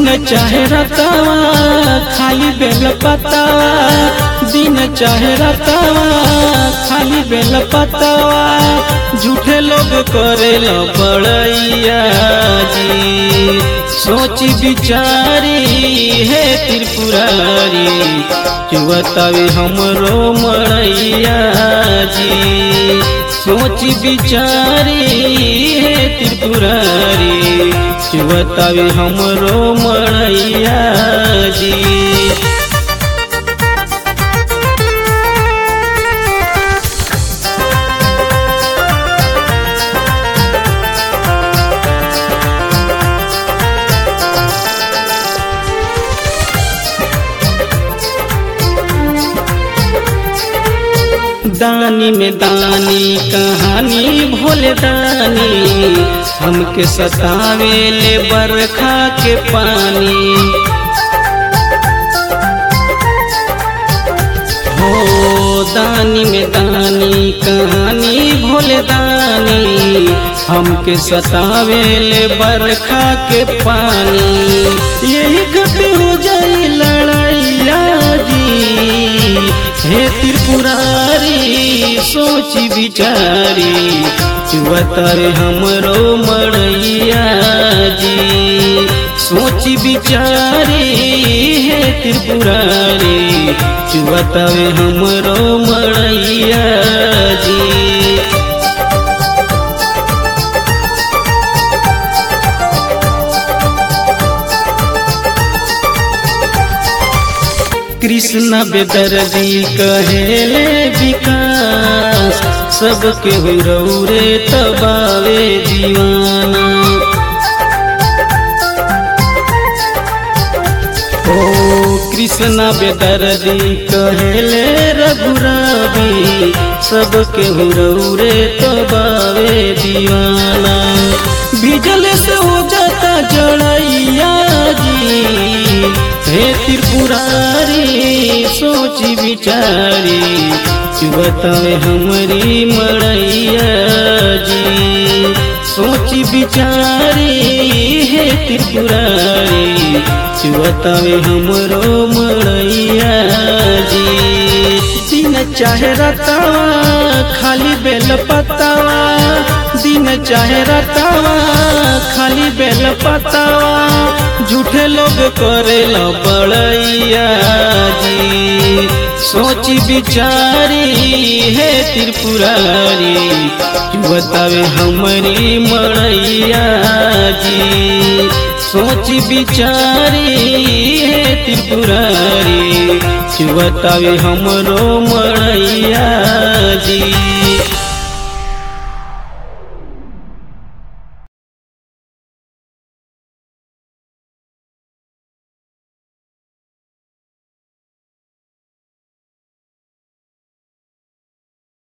दिन चाहे रतावा खाली बेल पतावा दिन चाहे रतावा खाली बेल पतावा झूठे लोग करेल बड़ैया जी सोची बिचारी हे त्रिपुरारी चुवतावे हमरो मड़ैया जी सोची बिचारी हे त्रिपुरारी चुवतावे हमरो मड़ैया जी दानी में दानी कहानी भोले दानी हमके सतावे ले बरखा के पानी हो दानी में दानी कहानी भोले दानी हमके सतावे ले बरखा के पानी यही कभी हो जाई लड़ाइया जी हे त्रिपुरारी सोची बिचारी चुवतर हमरो मड़ैया जी सोची बिचारी हे त्रिपुरारी चुवतर हमरो मड़ैया जी कृष्ण बेदर्दी कहेले विकास सबके रौरे तबावे दीवाना ओ कृष्ण बेदर्दी कहेले रघुरावी सबके रौरे तबावे दीवाना बिजल से हो जाता जड़ैया जी हे त्रिपुरारी सोची बिचारी चुबतावे हमारी मड़ैया जी सोची बिचारी हे त्रिपुरारी चुबतावे हमरो मड़ैया जी दिन चाहे रतावा खाली बेल पतावा दिन चाहे रतावा खाली बेल पतावा झूठे लोग करेल बड़ैया जी सोची बिचारी हे त्रिपुरारी बतावे हमारी मड़ैया जी सोची बिचारी हे त्रिपुरारी बतावे हमरो मड़ैया जी